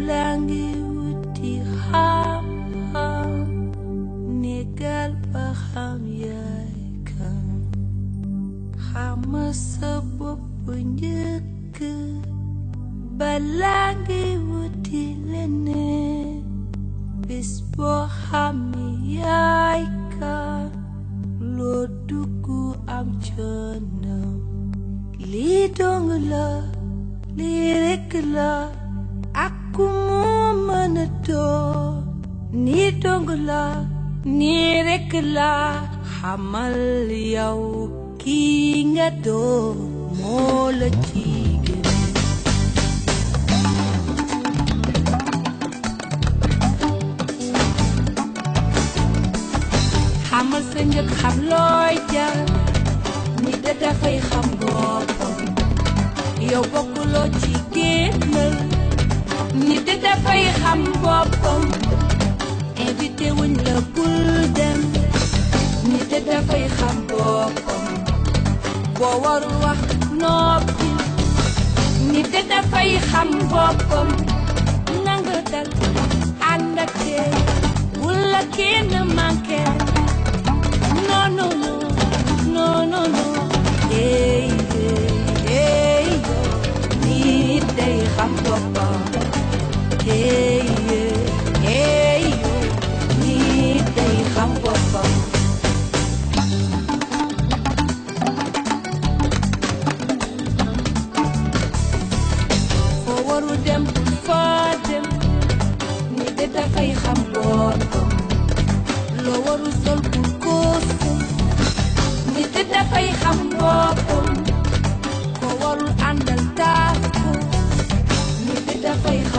balaa ngi wuti xam-xam négal ba xam yaay kan xama sa bopp njëkk balaa ngi wuti leneen bés boo xami yaay kan loo dugg am coonam lii dong la lii rekk la ak ku mu mën a doon nii dong la nii rekk la xamal yow kii nga doon moo la ci gën xamal sa njëkk xam looy jar ni da dafay xam boppam yow bokkuloo ci génnal ni da dafay xam boppam invité wuñ la bul dem ni da dafay xam boppam boo warul wax noppi ni da dafay xam boppam nanga dal ànd ak tey wula kenn manqué no no no no no no hey hey hey nit day xam boppam hey hey hey nit day xam boppam foo waru dem foo dem nit de dafay xam boppam loo waru sol pour kóosu nit de dafay xam boppam ko warul àndal taas ko nit de dafay xam